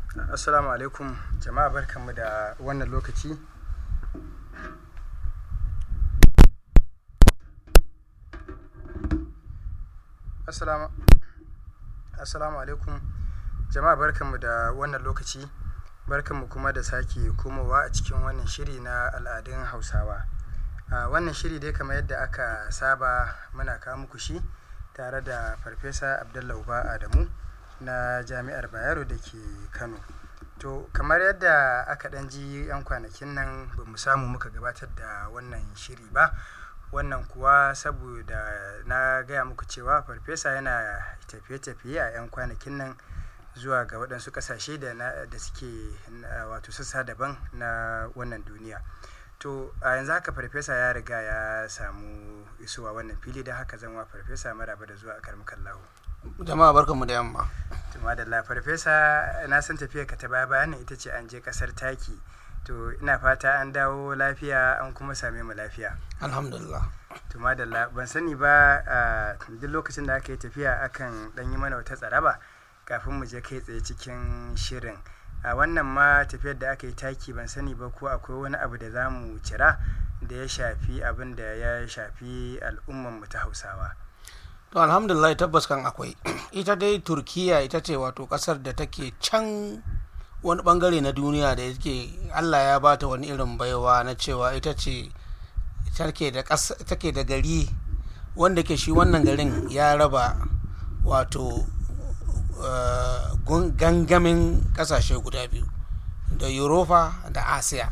assalamu alaikum jama'a barkanmu da wannan lokaci assalamu assalamu alaikum jama'a barkanmu da wannan lokaci barkanmu kuma da sake komowa a cikin wannan shiri na al'adun hausawa a wannan shiri dai kamar yadda aka saba muna kawo muku shi tare da farfesa abdullahi uba adamu na jami'ar bayero da ke kano to kamar yadda aka ɗan ji 'yan kwanakin nan ba mu samu muka gabatar da wannan shiri ba wannan kuwa saboda na gaya muku cewa farfesa yana tafiye-tafiye a 'yan kwanakin nan zuwa ga waɗansu ƙasashe da, da suke wato sassa daban na wannan duniya to a yanzu haka farfesa ya riga ya samu isowa wannan fili da haka zan wa farfesa maraba da zuwa a karmukan lahu jama'a barkanmu da yamma tuma da la farfesa na san tafiya ka ta baya bayan ita ce an je kasar taki to ina fata an dawo lafiya an kuma same mu lafiya alhamdulillah tuma da la ban sani ba duk lokacin da aka yi tafiya akan dan yi mana wata tsaraba kafin mu je kai tsaye cikin shirin a wannan ma tafiyar da aka yi taki ban sani ba ko akwai wani abu da za mu cira da ya shafi abin da ya shafi al'umman mu ta hausawa to alhamdulillah tabbas kan akwai ita dai turkiya ita ce wato kasar da take can wani bangare na duniya da yake allah ya bata wani irin baiwa na cewa ita ce take da gari wanda ke shi wannan garin ya raba wato uh, gangamin kasashe guda biyu da europa da asiya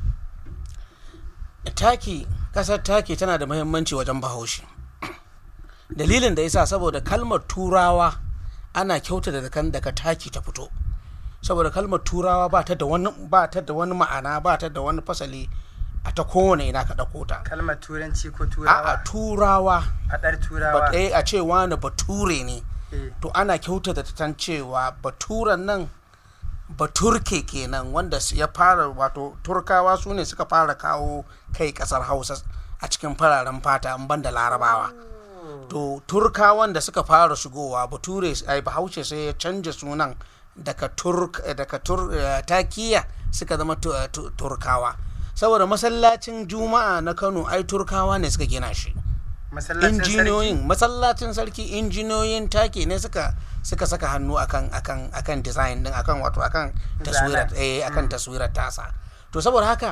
taki kasar taki tana da muhimmanci wajen bahaushe dalilin da yasa saboda kalmar turawa ana kyauta da kan daga taki ta fito saboda kalmar turawa ba ta da wani ba ta da wani ma'ana ba ta da wani fasali a ta kowane ina ka ɗauko ta kalmar turanci ko turawa a turawa faɗar turawa ba a ce wani bature ne to ana kyauta da tan cewa baturan nan baturke kenan wanda ya fara wato turkawa su ne suka fara kawo kai kasar hausa a cikin fararen fata in banda larabawa to turkawan da suka fara shigowa bature ai bahaushe sai ya canja sunan daga turk daga tur takiya suka zama turkawa saboda masallacin juma'a na kano ai turkawa ne suka gina shi injiniyoyin masallacin sarki injiniyoyin take ne suka suka saka hannu akan akan akan design din akan wato akan taswirar eh akan taswirar tasa to saboda haka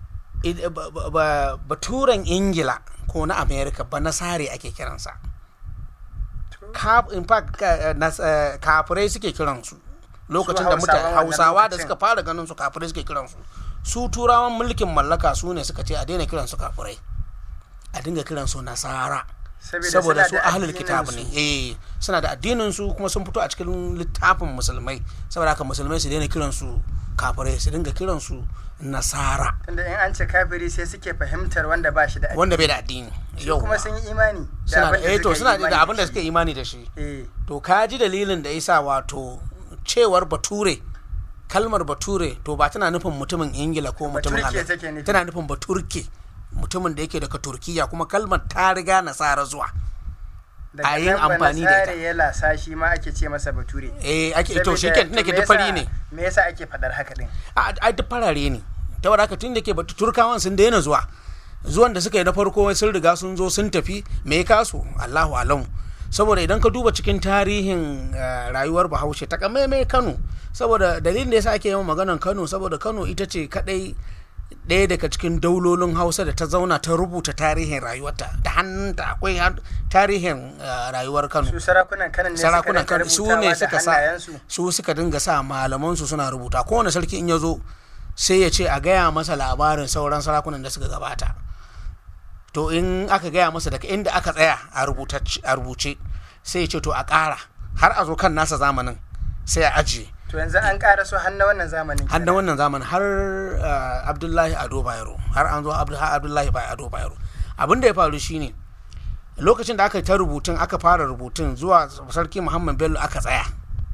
baturen ingila ko na america ba nasare ake kiransa in fact kafirai suke kiransu lokacin da mutane hausawa da suka fara ganin su kafirai suke kiransu su turawan mulkin mallaka su ne suka ce a daina kiransu kafirai a dinga kiransu nasara saboda su ahlul kitab ne eh suna da addinin su kuma sun fito a cikin littafin musulmai saboda haka musulmai su daina kiransu kafirai su dinga kiransu nasara tunda in an ce kafiri sai suke fahimtar wanda ba shi da addini wanda bai da addini yau kuma sun yi imani da abin da eh to suna da abin da suke imani da shi to ka ji dalilin da yasa wato cewar bature kalmar bature to ba tana nufin mutumin ingila ko mutumin tana nufin baturke mutumin da yake daga turkiya kuma kalmar ta riga nasara zuwa a yin amfani da ita ya lasa shi ma ake ce masa bature eh ake to shi ke ke duk fari ne me yasa ake fadar haka din a duk farare ne ta wadda haka tun da ke batu turkawan sun daina zuwa zuwan da suka yi na farko sun riga sun zo sun tafi me ya kasu allahu alam saboda idan ka duba cikin tarihin rayuwar bahaushe ta kamaimai kano saboda dalilin da yasa ake yawan maganan kano saboda kano ita ce kadai ɗaya daga cikin daulolin hausa da ta zauna ta rubuta tarihin rayuwarta da hannunta akwai tarihin rayuwar kano su sarakunan kanan ne sarakunan kano su ne suka sa su suka dinga sa malaman su suna rubuta kowane sarki in ya zo sai ya ce a gaya masa labarin sauran sarakunan da suka gabata to in aka gaya masa daga inda aka tsaya a rubuce sai ya ce to a ƙara har a zo kan nasa zamanin sai a ajiye to yanzu an ƙara so har na wannan zamanin har na wannan zamanin har abdullahi ado bayero har an zo abdullahi ado bayero abin da ya faru shine lokacin da aka ta rubutun aka fara rubutun zuwa sarki muhammad bello aka tsaya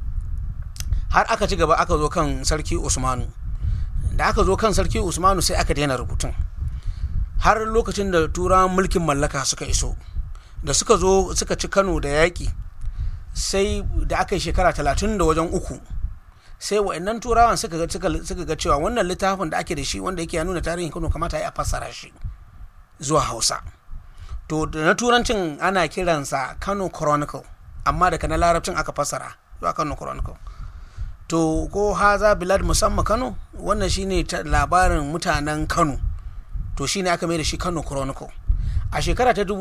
har aka ci gaba aka zo kan sarki usmanu da aka zo kan sarki usmanu sai aka daina rubutun har lokacin da turawan mulkin mallaka suka iso da suka zo suka ci kano da yaƙi sai da aka yi shekara talatin da wajen uku sai wa'annan turawan suka ga suka ga cewa wannan littafin da ake da shi wanda yake nuna tarihin kano kamata ya fassara shi zuwa hausa to da na turancin ana kiransa kano chronicle amma daga na larabcin aka fassara zuwa kano chronicle to ko haza bilad musamman kano wannan shine labarin mutanen kano to shine aka mai da shi kano chronicle a shekara ta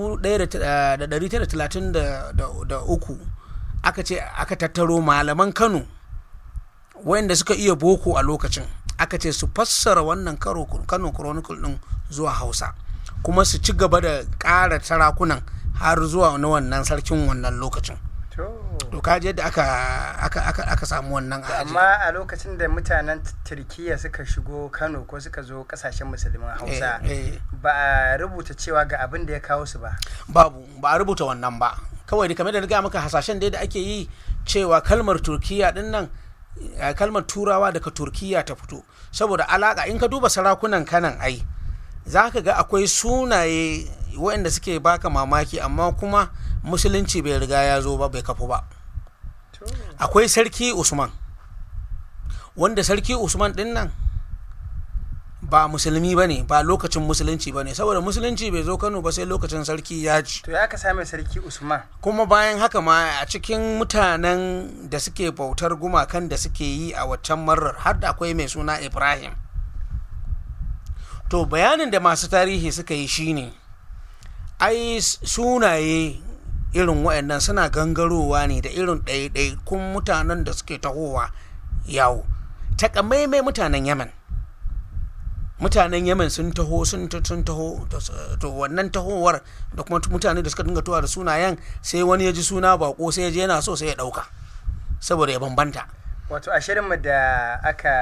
1933 aka ce aka tattaro malaman kano wayanda suka iya boko a lokacin aka ce su fassara wannan kano chronicle din zuwa hausa kuma su ci gaba da ƙara sarakunan har zuwa na wannan sarkin wannan lokacin to kaji yadda aka aka aka aka samu wannan amma a lokacin da mutanen turkiya suka shigo kano ko suka zo kasashen musulman hausa ba a rubuta cewa ga abin da ya kawo su ba babu ba a rubuta wannan ba kawai da kamar da riga maka hasashen da ake yi cewa kalmar turkiya din nan kalmar turawa daga turkiya ta fito saboda alaka in ka duba sarakunan kanan ai za ka ga akwai sunaye waɗanda suke baka mamaki amma kuma musulunci bai riga ya zo ba bai kafu ba akwai sarki usman wanda sarki usman din nan ba musulmi ba ne ba lokacin musulunci ba ne saboda musulunci bai zo kano ba sai lokacin sarki ya ci to ya ka same sarki usman kuma bayan haka ma a cikin mutanen da suke bautar gumakan da suke yi a waccan marar har da akwai mai suna ibrahim to bayanin da masu tarihi suka yi shine ai sunaye irin waɗannan suna gangarowa ne da irin ɗaiɗaikun mutanen da suke tahowa yawo takamaimai mutanen yaman mutanen yaman sun taho sun taho to wannan tahowar da kuma mutane da suka dinga tuwa da sunayen sai wani ya ji suna bako sai ya je yana so sai ya ɗauka saboda ya bambanta wato a shirinmu da aka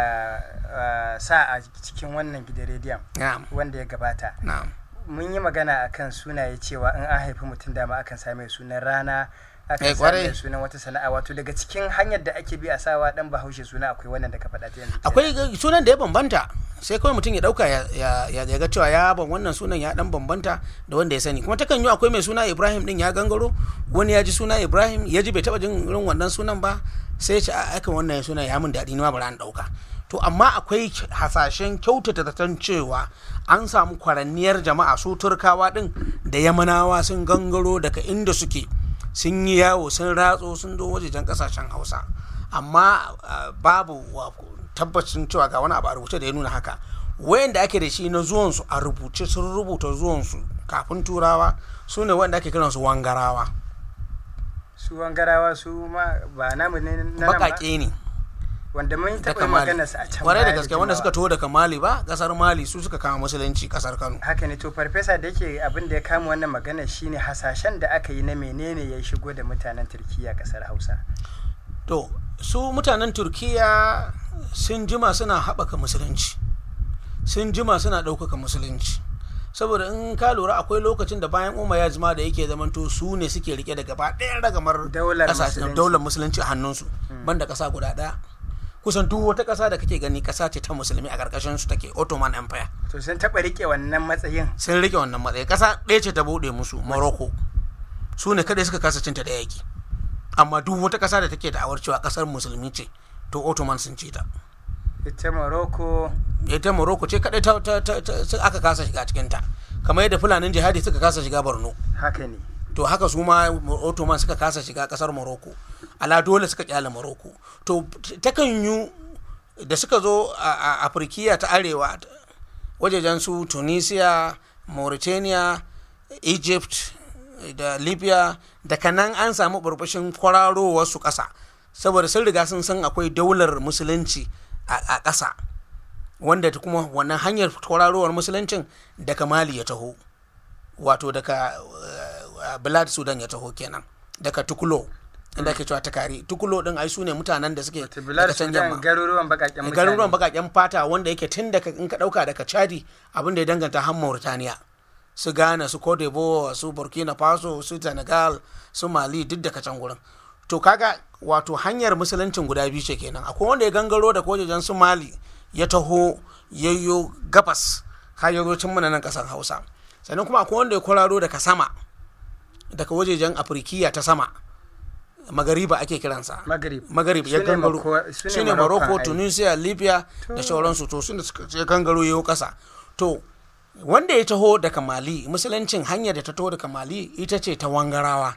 sa a cikin wannan gidan rediyon wanda ya gabata mun yi magana akan sunaye cewa in an haifi mutum dama akan same sunan rana akan same sunan wata sana'a wato daga cikin hanyar da ake bi a sawa dan bahaushe suna akwai wannan da ka faɗa ta yanzu akwai sunan da ya bambanta sai kawai mutum ya dauka ya ga cewa ya ban wannan sunan ya dan bambanta da wanda ya sani kuma takan yi akwai mai suna ibrahim din ya gangaro wani ya ji suna ibrahim ya ji bai taba jin irin wannan sunan ba sai ya ce a aikan wannan suna ya min daɗi ni ma bari an dauka to amma akwai hasashen kyautata zaton cewa an samu kwaranniyar jama'a su turkawa din da yamanawa sun gangaro daga inda suke sun yi yawo sun ratso sun zo wajejen kasashen hausa amma babu tabbacin cewa ga wani abu a rubuce da ya nuna haka wayanda ake da shi na zuwansu a rubuce sun rubuta zuwansu kafin turawa su ne wanda ake kiransu wangarawa su wangarawa su ma ba namu ne na baƙaƙe ne wanda mun taɓa magana su a can kwarai da gaske wanda suka taho daga mali ba kasar mali su suka kama musulunci kasar kano haka ne to farfesa da yake abin da ya kama wannan magana shine hasashen da aka yi na menene ya shigo da mutanen turkiya kasar hausa to su mutanen turkiya sun jima suna haɓaka musulunci sun jima suna ɗaukaka musulunci saboda in ka lura akwai lokacin da bayan umar ya jima da yake zamanto su ne suke rike da gaba ɗaya ragamar daular musulunci a hannunsu banda ƙasa guda ɗaya kusan duk wata ƙasa da kake gani ƙasa ce ta musulmi a ƙarƙashin su take ottoman empire to sun taɓa rike wannan matsayin sun rike wannan matsayi ƙasa ɗaya ce ta buɗe musu morocco su ne kadai suka kasa cinta da yaƙi amma duk wata ƙasa da take da awar cewa ƙasar musulmi ce to ottoman sun ce ta ita morocco ita morocco ce kadai ta, aka kasa shiga cikin ta kamar yadda fulanin jihadi suka kasa shiga borno haka ne to haka su ma ottoman suka kasa shiga kasar morocco ala dole suka kyale morocco to takan yi da suka zo a afirkiya ta arewa wajejen su tunisia mauritania egypt da libya da kanan an samu burbushin kwararowar su kasa saboda sun riga sun san akwai daular musulunci a ƙasa wanda kuma wannan hanyar kwararowar musuluncin daga mali ya taho wato daga bilad sudan ya taho kenan daga tukulo inda ake cewa takari tukulo din ai su ne mutanen da suke daga can yamma garuruwan bakaken mutane garuruwan bakaken fata wanda yake tun daga in ka dauka daga chadi abin da ya danganta har mauritania su ghana su cote d'ivoire su burkina faso su senegal su mali duk daga can gurin to kaga wato hanyar musuluncin guda biyu ce kenan akwai wanda ya gangaro da wajejen su mali ya taho yayyo gabas har ya zo cin mana nan kasar hausa sannan kuma akwai wanda ya kwararo daga sama daga wajejen afirkiya ta sama magariba ake kiransa Maghrib. magarib ya Su ne gangaro Mako- su ne su ne Moroccan morocco ai. tunisia libya da sauransu to su ne suka je gangaro yau kasa to wanda ya taho daga mali musuluncin hanyar da ta taho daga mali ita ce ta wangarawa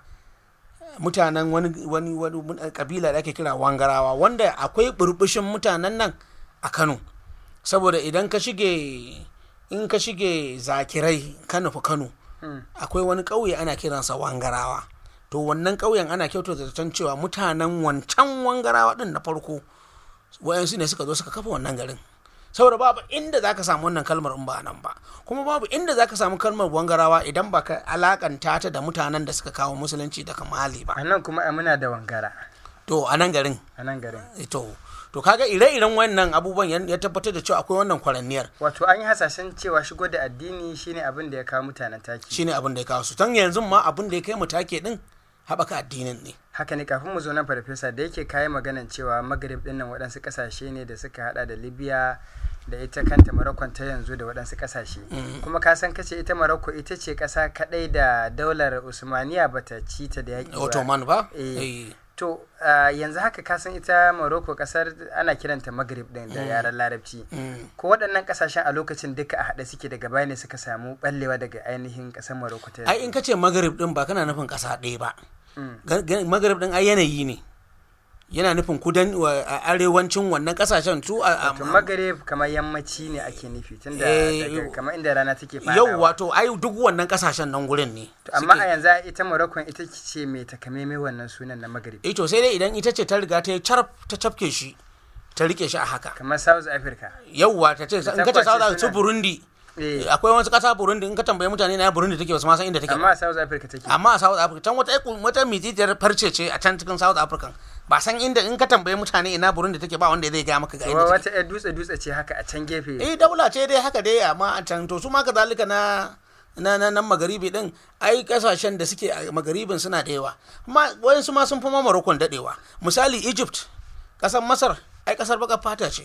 mutanen wani wani wani mun- kabila da ake kira wangarawa wanda akwai burbushin mutanen nan a kano saboda idan ka shige in ka shige zakirai ka nufi kano Mm. akwai wani ƙauye ana kiransa wangarawa to wannan ƙauyen ana kyautata zaton cewa mutanen wancan wangarawa din na farko wayansu ne suka zo suka kafa wannan garin saboda babu inda za ka samu wannan kalmar in ba nan ba kuma babu inda za ka samu kalmar wangarawa idan ba ka alakanta ta da mutanen da suka kawo musulunci daga mali ba A nan kuma ai muna da wangara to a nan garin a nan garin. to to kaga ire-iren wannan abubuwan ya- ya tabbatar da cewa akwai wannan kwaranniyar Wato an yi hasashen cewa shigo da addini shine abin da ya kawo mutanen taki. shine abin da ya kawo su tan yanzu ma abin da ya kai mu take din haɓaka addinin ne haka ne kafin mu zo nan farfesa da yake kayi maganan cewa magrib din nan waɗansu ƙasashe ne da suka hada da libya da ita kanta marokko ta yanzu da waɗansu ƙasashe kuma ka san kace ita marokko ita ce ƙasa kaɗai da daular usmaniya bata ci ta da yaƙi ba ottoman ba Eh. Eh. to ah, yanzu haka ka san ita marokko ƙasar ana kiranta magrib din da yaren larabci Mm. ko waɗannan ƙasashen a lokacin duka a haɗe suke daga baya ne suka samu ɓallewa daga ainihin ƙasar marokko ta ai in ka ce magarib din ba kana nufin ƙasa ɗaya ba Mm. Ga- ga- magarib din ai yanayi ne yana nufin kudan wa- a arewacin wannan ƙasashen su a a- to magrib kamar yammaci ne ake nufi tunda Eh, daga kamar inda rana take fadawa yau wato ai duk wannan ƙasashen nan gurin ne To, amma suke- a yanzu ita Morocco ita ce mai takamaimai wannan sunan na magrib eh to sai dai idan ita ce ta riga ta yi carab ta cafke shi ta rike shi a haka kamar South Africa yauwa ta ce in ka ce tabbace South Africa su suna- Burundi eh akwai wasu ƙasa Burundi in ka tambaye mutane na Burundi take basu ma san inda take ba. amma a South Africa take amma a South Africa can wata wata mijijiyar farce ce a can cikin South Africa ba san inda in ka tambaye mutane ina Burundi take ba wanda zai ga maka ga Wa- inda take wata yar dutse dutse ce haka a can gefe eh daula ce dai haka dai amma a can to su ma kazalika na na na nan magaribi din ai kasashen da suke a magaribin suna da yawa amma wayansu ma sun fi ma Morocco dadewa misali Egypt kasar Masar ai kasar baka fata ce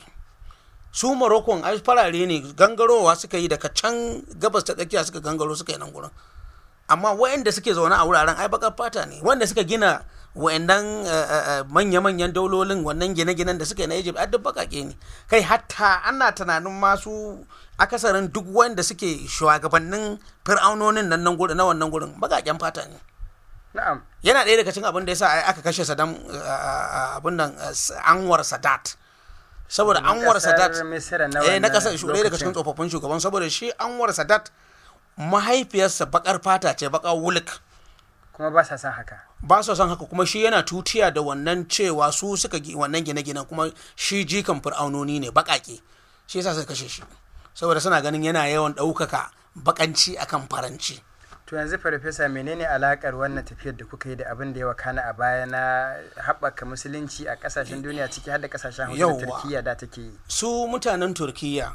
su Morocco ai farare ne gangarowa suka yi daga can gabas ta tsakiya suka gangaro suka yi nan gurin amma wayanda suke zaune a wuraren ai bakar fata ne wanda suka gina wayannan eh, eh, eh, manya-manyan daulolin wannan gine-ginen da suka yi na Egypt ai duk bakake ne kai hatta ana tunanin masu akasarin duk wanda suke shugabannin fir'aunonin nan nan gurin na wannan gurin bakaken fata ne na'am yana ɗaya daga cikin abin da yasa ai aka kashe Saddam eh, eh, abin nan eh, Anwar Sadat saboda Anwar Kasar Sadat Misira na eh na wannan kasar ɗaya daga cikin lokacin. tsofaffin shugaban saboda shi Anwar Sadat mahaifiyarsa bakar fata ce bakar wulik kuma ba sa son haka ba su son haka kuma shi yana tutiya da wannan cewa su suka gi wannan gine-ginen kuma shi jikan fir'aunoni ne bakake shi yasa suka kashe shi saboda suna ganin yana yawan ɗaukaka bakanci akan faranci to yanzu farfesa menene alakar wannan tafiyar da kuka yi da abin da ya wakana a baya na haɓaka musulunci a ƙasashen duniya ciki har da ƙasashen hausa da Yawwa. turkiya da take yi su mutanen turkiya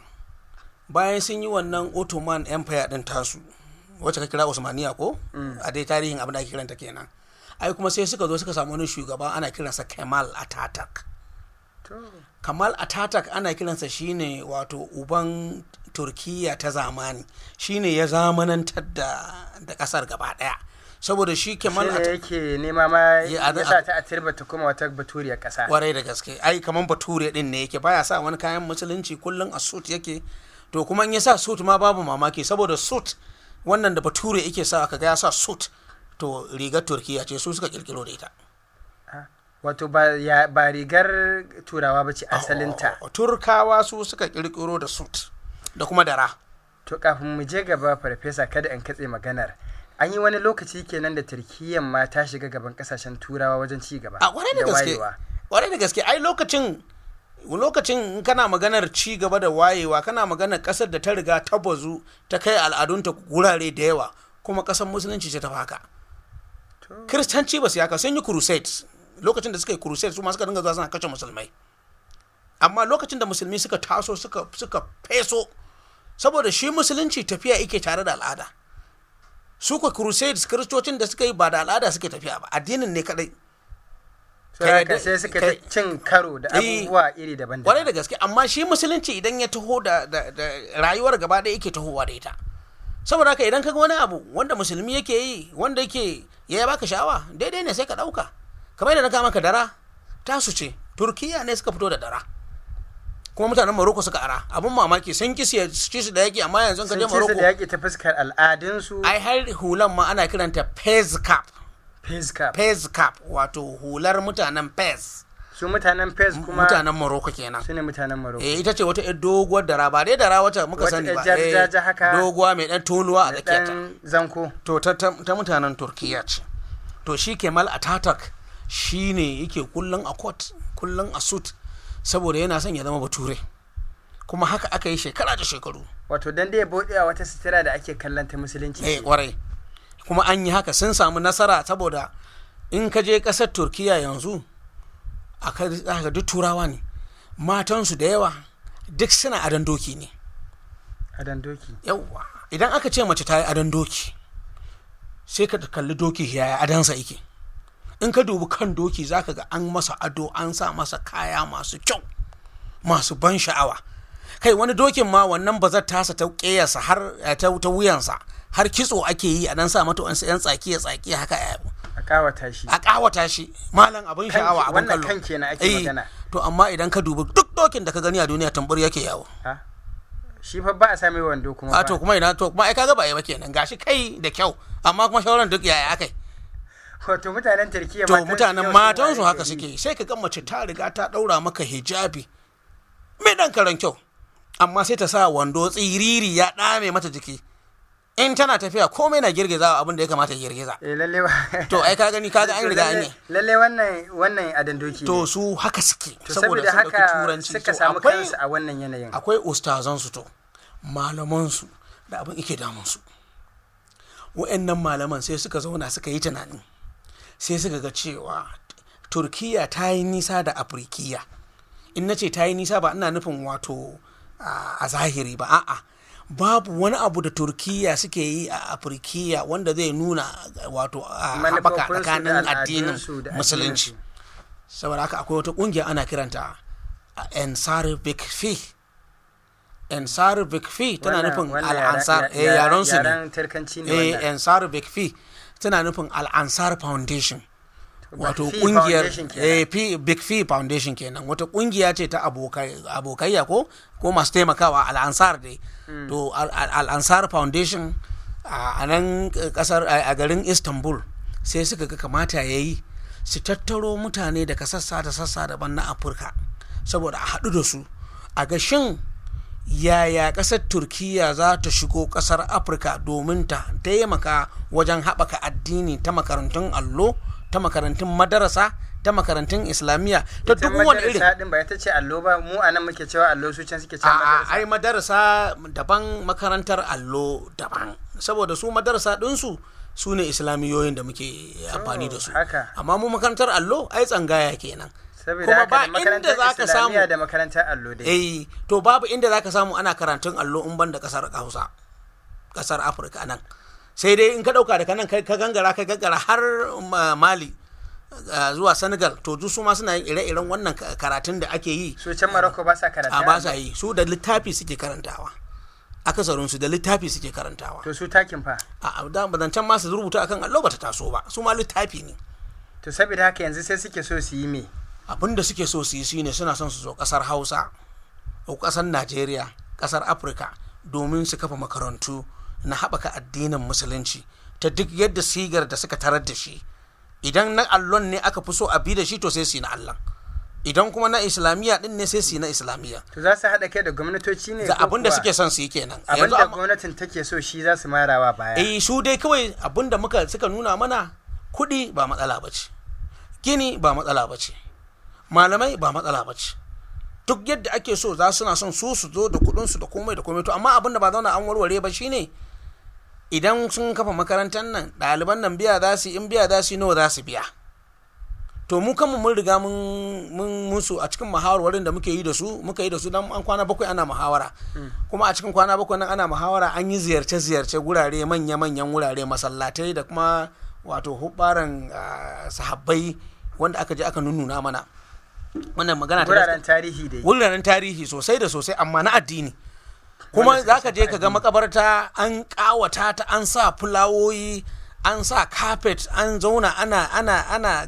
bayan sun yi wannan ottoman empire din tasu wacce ka kira usmaniya ko a dai tarihin abin da ake kiranta kenan ai kuma sai suka zo suka samu wani shugaba ana kiransa kemal ataturk to kamal ataturk ana kiransa shine wato uban turkiya ta zamani shine ya zamanantar da da kasar gaba daya saboda shi kemal shi ne ataturk yake nema ma Ya, a- ya sa ta a tirba ta kuma wata baturiyar ƙasa kwarai da gaske ai kaman bature din ne yake baya sa wani kayan musulunci kullum a suit yake to kuma in ya sa suit ma babu mamaki saboda suit wannan da bature yake sa kaga ya sa suit to rigar turkiya ce su suka kirkiro da ita Ah, wato ba ya- ba rigar turawa ba ce asalinta Oh, turkawa su suka kirkiro da suit da kuma dara to kafin mu je gaba farfesa kada in katse maganar an yi wani lokaci kenan da turkiyyan ma ta shiga gaban kasashen turawa wajen ci gaba a kwarai da gaske wayewa. kwarai da gaske ai lokacin lokacin in kana maganar ci gaba da wayewa kana maganar kasar da ta riga ta bazu ta kai al'adunta gurare da yawa kuma kasar musulunci ce ta fi haka To, kiristanci ba su yaka sun yi crusades lokacin da suka yi crusades su ma suka dinga zuwa suna kashe musulmai amma lokacin da musulmi suka taso suka suka feso saboda shi musulunci tafiya yake tare da al'ada su ka crusades kiristocin da suka yi ba da al'ada suke tafiya ba addinin ne kadai sai Kai haka da- sai suka kai- ta cin karo da Eh, abubuwa iri kwarai daban-daban da gaske amma shi musulunci idan ya taho da, da, da rayuwar gaba ɗaya yake tahowa da ita saboda haka idan kaga wani abu wanda musulmi yake yi wanda yake ya baka sha'awa daidai ne sai ka ɗauka kamar yadda na kama ka dara tasu ce turkiya ne suka fito da dara kuma mutanen Morocco suka ara abun mamaki sun ki ci su da yaki amma yanzu ka je sun ci su Morocco da yaƙi ta fuskar al'adunsu ai har hulan ma ana kiranta Fez cap fez cap Fez cap wato hular mutanen Fez su mutanen fez kuma mutanen Morocco kenan su ne mutanen Morocco eh ita ce wata yar doguwar dara ba dai dara wacce muka Wata sani yar ba jar- eh, jaja haka. doguwa mai dan toluwa a da tsakiyarta ɗan zanko to ta, ta, ta mutanen turkiya ce to shi kemal ataturk shi ne yake kullum a court kullum a suit saboda yana son ya zama bature kuma haka aka yi shekara da shekaru wato dan da ya bude a wata sutura da ake kallon ta musulunci eh kwarai kuma an yi haka sun samu nasara saboda in ka je kasar turkiya yanzu a ka duk turawa ne matansu da yawa duk suna adon doki ne a dan doki yawwa idan aka ce mace ta yi adon doki sai ka kalli doki yaya adansa yake in ka dubi kan doki zaka ga an masa ado an sa masa kaya masu kyau masu ban sha'awa kai wani dokin ma wannan bazar tasa ta ƙeyarsa har eh, ta, ta wuyansa har kitso ake yi a dan sa mata wani yan tsakiya tsakiya haka eh, a kawata shi a ƙawata shi malam abin Kan- sha'awa abin wannan kallo kan kenan ake Eh, magana. to amma idan ka dubi duk dokin da ka gani a duniya tambur yake yawo Ha? shi fa ba a sami wando kuma a ba to kuma ina to kuma ai kaga ba yi ba kenan gashi kai da kyau amma kuma shauran duk yaya akai wato mutanen turkiya to matan su mutanen yau matan su sun haka waye gari. suke sai ka ga mace ta riga ta daura maka hijabi mai dan karan kyau amma sai ta sa wando tsiriri ya dame mata jiki in tana tafiya komai na girgiza abin da ya kamata ya girgiza eh lalle ba to ai ka gani kaga an To riga an lalle- yi lalle wannan wannan adan doki to ne. su haka suke to saboda saboda sun ɗauki haka turanci suka To samu akwai kansu a wannan yanayin akwai ustazansu to malamansu da abin ike damunsu wa'annan malaman sai suka zauna suka yi tunani sai suka ga cewa turkiya ta yi nisa da afirkiya in na ce ta yi nisa ba ina nufin wato a a zahiri ba a'a babu wani abu da turkiya suke yi a afirkiya wanda zai nuna wato a haɓaka Manufofinsu da tsakanin addinin al'adunsu da musulunci saboda haka akwai wata ƙungiya ana kiranta ensar bikfi ensar bikfi tana Wannan- nufin wannan al'ansar yaren- eh yaron su ne yaren turkanci ne eh wannan ensar bikfi tana nufin al'ansar foundation wato Fi kungiyar Foundation kenan. eh, Fi- big fee foundation kenan wata kungiya ce ta abokai abokayya ko ko masu taimakawa al'ansar dai to Al- Al- al'ansar foundation a a nan kasar a a garin istanbul sai suka ga kamata ya yi su tattaro mutane daga sassa da sassa daban na afirka saboda a haɗu da su a ga shin yaya ƙasar turkiya za ta shigo ƙasar afirka domin ta taimaka wajen haɓaka addini ta makarantun allo ta makarantun madarasa ta makarantun islamiyya ta ita duk wani irin madarasa din ba ita ce allo ba mu a nan muke cewa allo su can suke cewa a madarasa ai madarasa daban makarantar allo daban saboda su madarasa ɗinsu su ne islamiyoyin da muke amfani da su haka. amma mu makarantar allo ai tsangaya kenan saboda kuma haka ba da inda makarantar za ka samu islamiyya da makarantar allo dai eh to babu inda za ka samu ana karantun allo in ban da kasar hausa kasar afirka nan sai dai in ka dauka daga nan kai ka gangara ka gangara har ma- mali uh, zuwa senegal to duk su ma suna yin ire-iren wannan ka- karatun da ake yi su can maroko ba sa karanta a ba sa yi su da littafi suke karantawa akasarin su da littafi suke karantawa to su takin fa a da bazancan ma su rubuta akan allo bata taso ba su ma littafi ne to saboda haka yanzu sai suke so su yi me abin da suke so su yi shine suna son su zo kasar hausa ko kasar najeriya kasar afirka domin su kafa makarantu na haɓaka addinin musulunci ta duk yadda sigar da suka tarar da shi idan na allon ne aka fi so a bi da shi to sai su yi na allon idan kuma na islamiyya din ne sai su yi na islamiyya to za su haɗa kai da gwamnatoci ne da ko abin da kuwa suke son su yi kenan abin Yanzu da amma- gwamnatin take so shi za su marawa baya eh su dai kawai abin da muka suka nuna mana kuɗi ba matsala ba ce gini ba matsala ba ce malamai ba matsala ba ce duk yadda ake so za suna son su su zo da kuɗinsu da komai da komai to amma abin da ba zauna an warware ba shine idan sun kafa makarantar nan ɗaliban nan biya za su yi, in biya za su yi nawa za su biya to mu kanmu mun riga mun mun musu a cikin muhawarwarin da muke yi da su muka yi da su dan an kwana bakwai ana muhawara kuma a cikin kwana bakwai nan ana muhawara an yi ziyarce ziyarce gurare manya manyan wurare masallatai da kuma wato hubbaran ah, sahabbai wanda aka je aka nunnuna mana wannan magana ta wuraren tarihi dai wuraren tarihi sosai da sosai amma na addini kuma za ka je ka ga makabarta an kawata ta an sa fulawoyi an sa carpet an zauna ana ana ana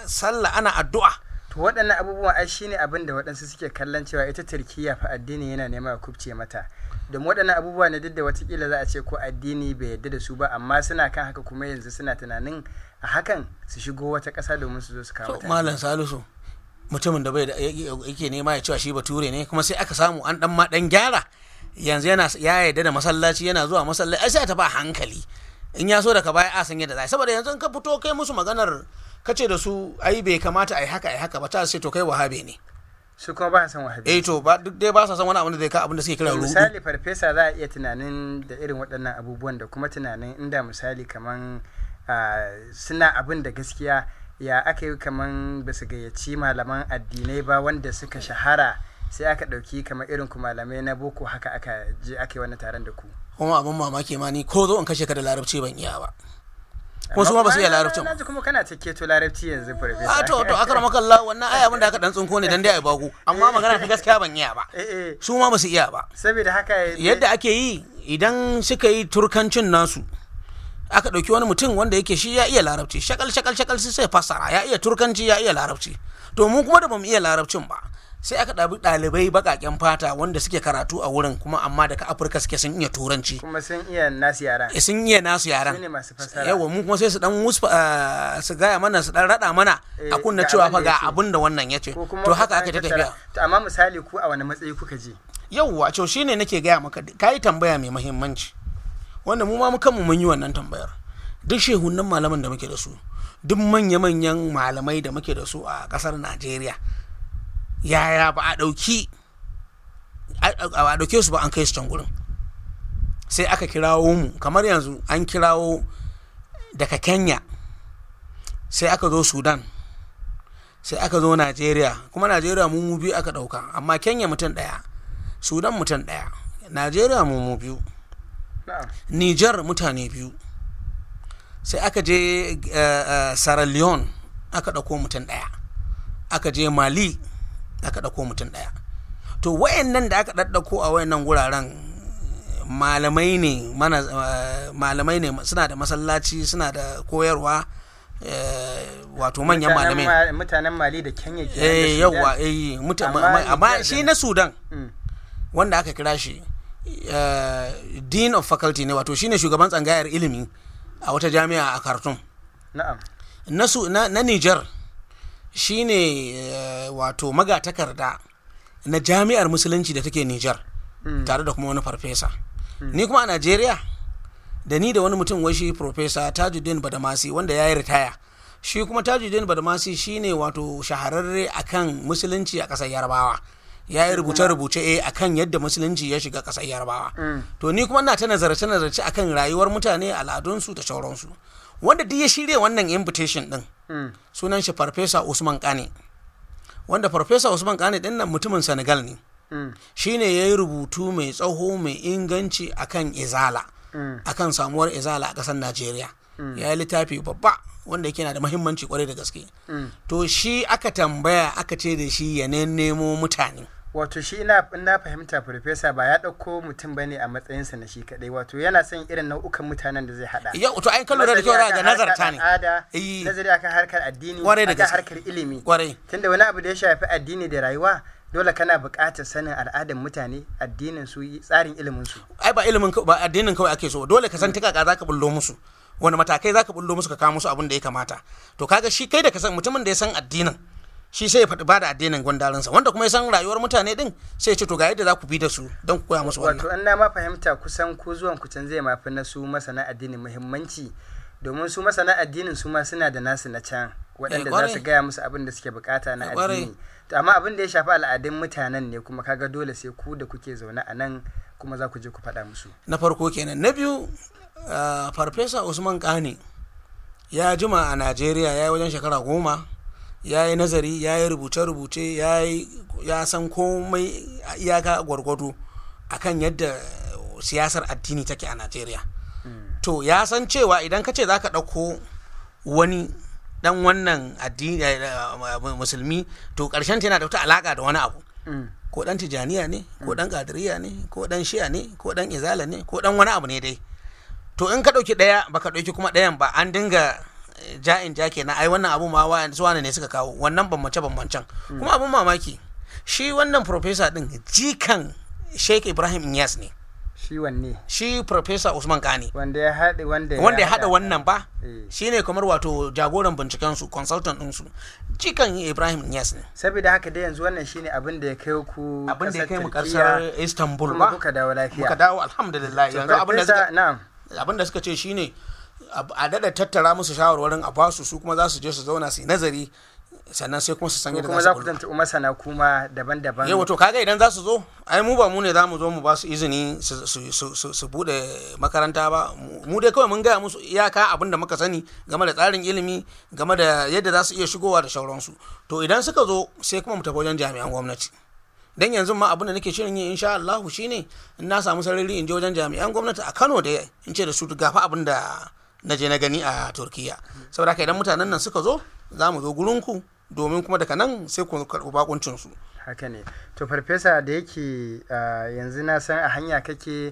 sallah ana addu'a to waɗannan abubuwan ai shine abin da waɗansu suke kallon cewa ita turkiya fa addini yana nema ya kubce mata domin waɗannan abubuwa ne duk da watakila za a ce ko addini bai yarda da su ba amma suna kan haka kuma yanzu suna tunanin a hakan su shigo wata ƙasa domin su zo su kawo to malam salisu mutumin da bai da yake nema ya cewa shi bature ne kuma sai aka samu an dan ma dan gyara yanzu yana ya yarda da masallaci yana zuwa masallaci ai sai ta ba hankali in ya so daga baya a san yadda za saboda yanzu in ka fito kai musu maganar kace da su ai bai kamata ai haka ai haka ba ta sai to kai wahabe ne su kuma ba san wahabi eh to ba duk dai ba sa san wani abin da zai ka abin da suke kira rudu misali farfesa za a iya tunanin da irin waɗannan abubuwan da kuma tunanin inda misali kaman suna abin da gaskiya ya aka yi kaman ba su gayyaci malaman addinai ba wanda suka shahara sai aka ɗauki kamar irin ku malamai na boko haka aka je aka yi wani taron da ku kuma abin mamaki ma ni ko zo in kashe ka da larabci ban iya ba kuma su ma ba su iya larabcin na ji kuma kana ta keto larabci yanzu farfesa a to to akara makalla wannan ai abin da aka dan tsinko ne dan dai ai bago amma magana ta gaskiya ban iya ba su ma ba su iya ba saboda haka yadda ake yi idan suka yi turkancin nasu aka ɗauki wani mutum wanda yake shi ya iya larabci shakal shakal shakal sai fassara ya iya turkanci ya iya larabci to mu kuma da bamu iya larabcin ba sai aka ɗabi ɗalibai baƙaƙen fata wanda suke karatu a wurin kuma amma daga afirka suke sun iya turanci kuma sun iya nasu yaran sun iya nasu yaran su ne masu fassara yawa mu kuma sai su dan musfa su gaya mana su dan rada mana a kunna cewa fa ga abin da wannan ya ce to haka aka ta tafiya to amma misali ku a wani matsayi kuka je yawwa to shine nake gaya maka kayi tambaya mai muhimmanci wanda mu ma kanmu mun yi wannan tambayar duk shehunan malaman da muke da su duk manya-manyan malamai da muke da su a kasar najeriya yaya ba a ɗauki a ɗauke su ba an kai su can gurin sai aka kirawo mu kamar yanzu an kirawo daga kenya sai aka zo sudan sai aka zo najeriya kuma najeriya mu biyu aka ɗauka amma kenya mutum ɗaya sudan mutum ɗaya najeriya mu biyu niger mutane biyu sai aka je sierra leone aka ɗauko mutum ɗaya aka je mali aka ɗauko mutum ɗaya to wayannan da aka ɗaɗɗauko a wayannan guraren malamai ne mana malamai ne suna da masallaci suna da koyarwa wato manyan malamai mutanen mali da kenya ke eh yawa eh amma shi na sudan wanda aka kira shi dean of faculty ne wato shine shugaban tsangayar ilimi a wata jami'a a khartoum na'am na, na niger shine uh, wato magatakarda na jami'ar musulunci da take Nijar mm. tare da kuma wani farfesa mm. ni kuma a Najeriya da ni da wani mutum wai shi profesa Tajuddin Badamasi wanda ya yi ritaya shi kuma Tajuddin Badamasi shine wato shahararre akan musulunci a ƙasar Yarbawa ya yi rubuce-rubuce eh akan yadda musulunci ya shiga ƙasar Yarbawa mm. to ni kuma ina ta nazarce-nazarce akan rayuwar mutane al'adunsu da sauransu wanda duk ya shirya wannan invitation din mm. sunan shi farfesa usman kane wanda farfesa usman kane din nan mutumin senegal ne mm. shine ya yi rubutu mai tsaho mai inganci akan izala mm. akan samuwar izala a ƙasar najeriya ya yi littafi babba wanda yake na da mahimmanci kwarai da gaske to shi aka tambaya aka ce da shi ya nemo mutane wato shi ina na fahimta farfesa ba ya ɗauko mutum ba ne a matsayinsa na shi kaɗai wato yana son irin nau'ukan mutanen da zai haɗa ya to ai kallo da kyau ga nazarta ne nazari akan harkar addini Kwarai da akan gaske. harkar ilimi kwarai tunda wani abu da ya shafi addini da rayuwa dole kana buƙatar sanin al'adar mutane addinin su tsarin ilimin su ai ba ilimin ka- ba addinin kawai ake so dole ka san ta kaka zaka bullo musu wani matakai zaka bullo musu ka kawo musu abin da ya kamata to kaga shi kai da ka san mutumin da ya san addinin shi sai ya faɗi bada addinin gwandarinsa wanda kuma ya san rayuwar mutane din sai ya ce to ga yadda za ku bi da su don ku koya musu wato wannan an na ma fahimta kusan ko zuwan ku can zai mafi na su masana addinin muhimmanci domin su masana addinin su ma suna da nasu na can waɗanda za kwarai. su gaya musu abin da suke bukata na Eh, kwarai. addini to amma abin da ya shafi al'adun mutanen ne kuma kaga dole sai ku da kuke zaune a nan kuma za ku je ku faɗa musu na farko kenan na biyu ah, farfesa usman kane ya jima a najeriya ya yi wajen shekara goma ya yi nazari ya yi rubuce-rubuce ya yi- ya san komai a iyaka gwargwado akan yadda siyasar addini take a najeriya to ya san cewa idan ka ce za ka ɗauko wani dan wannan addini eh, eh, musulmi to ƙarshen yana da wata alaƙa da wani abu Mm. ko dan tijaniya ne ko dan kadiriya ne ko dan shi'a ne ko dan izala ne ko dan wani abu ne dai to in ka ɗauki ɗaya baka ɗauki kuma ɗayan ba an dinga ja'in ja kenan ai wannan abu ma wa su wane ne suka kawo wannan bambance bambancen kuma abun mamaki shi wannan professor din jikan Sheikh Ibrahim Inyas ne shi wanne shi professor Usman Kani wanda ya haɗe wanda wanda ya haɗa wannan ba Eh. shine kamar wato jagoran binciken su consultant din su jikan Ibrahim Inyas ne saboda haka dai yanzu wannan shine abin da ya kai ku abin da ya kai mu Turkiyya, karsar Istanbul kuma ba kuka dawo lafiya muka dawo alhamdulillah To, yanzu abin da Farfesa, suka na'am abin da suka ce shine a- a dada tattara musu shawarwarin a basu su kuma za su je su zauna su yi nazari sannan sai kuma su san ko yadda kuma za za su ku bullo. tantu masana kuma daban-daban yau to kaga idan za su zo ai mu ba mu ne za mu zo mu ba su izini su- su- su su- su bude makaranta ba Mu- mu dai kawai mun gaya musu iyaka abin da muka sani game da tsarin ilimi game da yadda za su iya shigowa da sauransu to idan suka zo sai kuma mu tafi wajen jami'an gwamnati dan yanzu ma abin da nake shirin yi insha Allah shine in na samu sarari in je wajen jami'an gwamnati a Kano da in ce da su gafa abin da na je na gani a Turkiya saboda haka idan mutanen nan suka zo za mu zo gurinku domin kuma daga nan sai ku karɓi bakuncin su haka ne to farfesa da yake ah, yanzu na san a hanya kake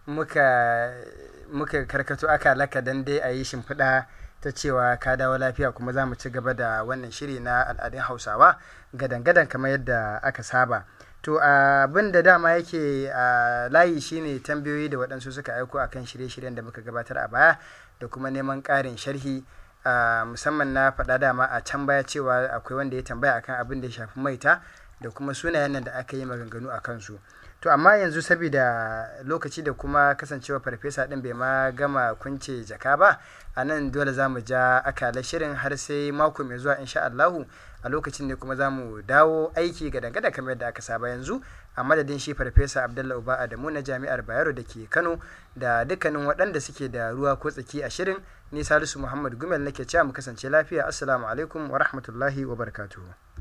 muka muka karkato aka laka dan dai a yi shimfiɗa ta cewa ka dawo lafiya kuma za mu ci gaba da wannan shiri na al'adun hausawa gadan-gadan kamar yadda aka saba to abin da dama yake a layi shine tambayoyi da waɗansu suka aiko akan shirye-shiryen da muka gabatar a baya da kuma neman ƙarin sharhi a musamman na faɗa dama a can baya cewa akwai wanda ya tambaya akan abin da ya shafi maita da kuma sunayen nan da aka yi maganganu a kansu to amma yanzu saboda lokaci da kuma kasancewa farfesa din bai ma gama kunce jaka ba a nan dole za mu ja akalar shirin har sai mako mai zuwa insha Allahu a lokacin ne kuma za mu dawo aiki ga dangada kamar yadda aka saba yanzu a madadin shi farfesa abdullahi uba adamu na jami'ar bayero da ke kano da dukkanin waɗanda suke da ruwa ko tsaki a shirin ni salisu muhammad gumel nake cewa mu kasance lafiya assalamu alaikum wa rahmatullahi wa barakatuhu